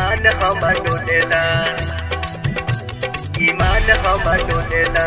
ईमान हमर डोलेला ईमान हमर डोलेला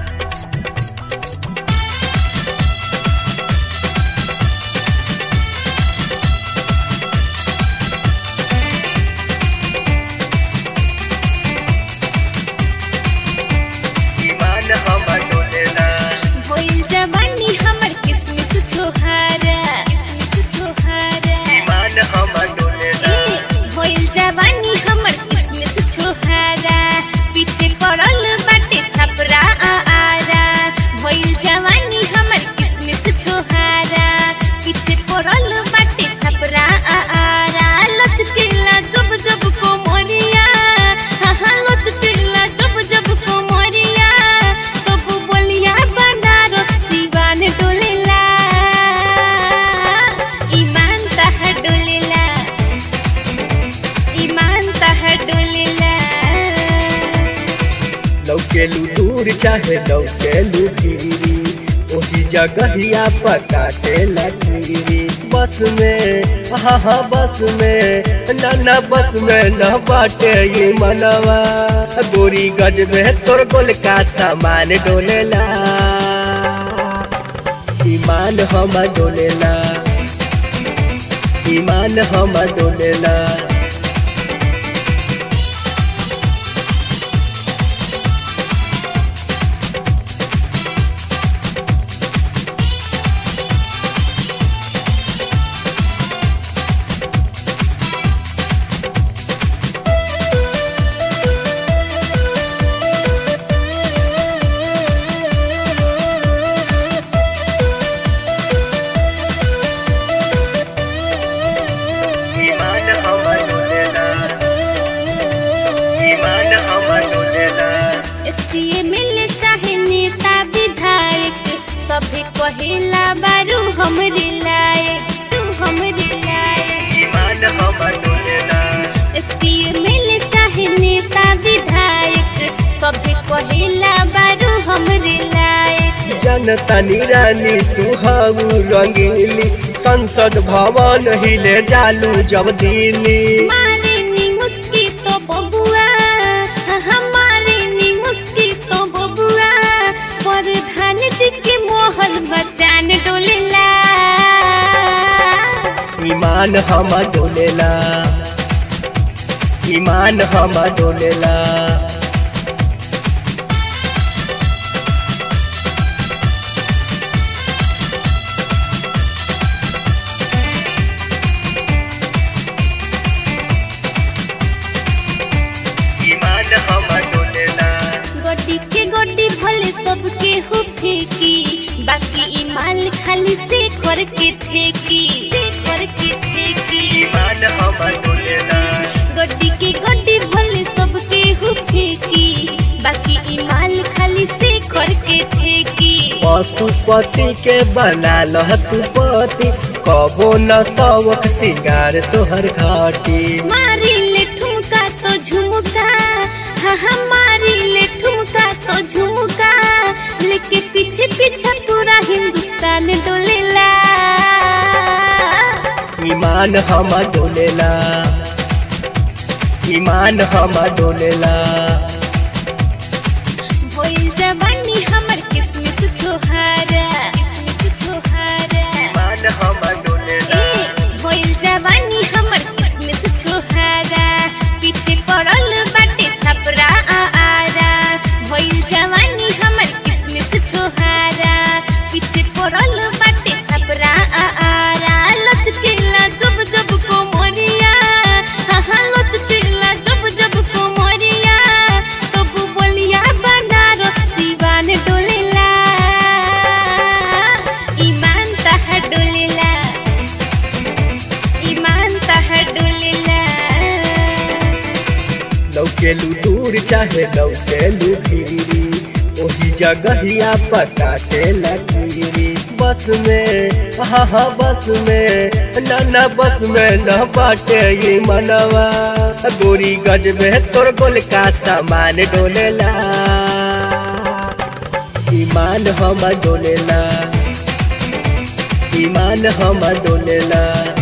ईमान हमर डोलेला भइल जवानी हमर किस्मत छोहारा किस्मत छोहारा ईमान हमर डोलेला ए भइल जवानी हमर किस्मत छोहारा पीछे पड़ल बाटे छपरा आ आरा भइल जवानी हमर किस्मत छोहारा पीछे पड़ल बाटे छपरा आ आरा लचकेला जब जब कोमरिया हाँ हाँ लचकेला जब जब कोमरिया तब बोलिया बनारस दीवान डोलेला ईमान तहर डोलेला ईमान तहर डोलेला लौकेलू दूर चाहे लौकेलू गिरी ओही जगहिया पकाटे लगी बस में हाँ हाँ बस में न न बस में न बाटे ये मनवा गोरी गज में तोर गोल का सामान डोलेला ईमान हम डोलेला ईमान हम डोलेला ईमान हमर डोलेला ईमान हमर डोलेला एसपीए मिले चाहे नेता विधायक सभे कहेला बारू हमरे लायक तू हमरे लायक ईमान हमर डोलेला एसपीए मिले चाहे नेता विधायक सभे कहेला बारू हमरे लायक जनता निरानी तू हाउ रंगीली संसद भवन हिले जालू जब दिल्ली मारे नी मुस्की तो बबुआ हमारे नी मुस्की तो बबुआ प्रधान जी के मोहल बचान डोलेला ईमान हम डोलेला ईमान हम डोलेला ईमान हम डोलेला गोडी के गोडी भले सबके हो फेंकी बाकी ई माल खाली से कर के फेंकी से कर के फेंकी ईमान हम डोलेला गोडी के गोडी भले सबके हो फेंकी बाकी ई माल खाली से कर के फेंकी पशुपति के बना लह तू पति कबो न शौक सिंगार तोहर घाटी मारी ले ठुमका तो झुमका हाँ हाँ मारी ले ठुमका तो झुमका लेके पीछे पीछे पूरा हिंदुस्तान डोलेला ईमान हम डोलेला ईमान हम डोलेला भइल जवानी हमर किस्मत छोहारा किस्मत छोहारा ईमान हम डोलेला ए भइल जवानी हमर किस्मत छोहारा पीछे पड़ल बाटे छपरा आ आरा भइल जवानी हमर किस्मत छोहारा पीछे पड़ल बाटे छपरा आ आरा लचकेला जब जब कोमरिया हाँ हाँ लचकेला जब जब कोमरिया तब बोलिया बनारस दीवान डोलेला ईमान तहर डोलेला ईमान तहर डोलेला लौकेलू दूर चाहे लौकेलू गिरी ओही जगहिया पकाटे लगी बस में हाँ हाँ बस में न न बस में न बाटे ये मनवा गोरी गज में तोर गोल का सामान डोलेला ईमान हम डोलेला ईमान हम डोलेला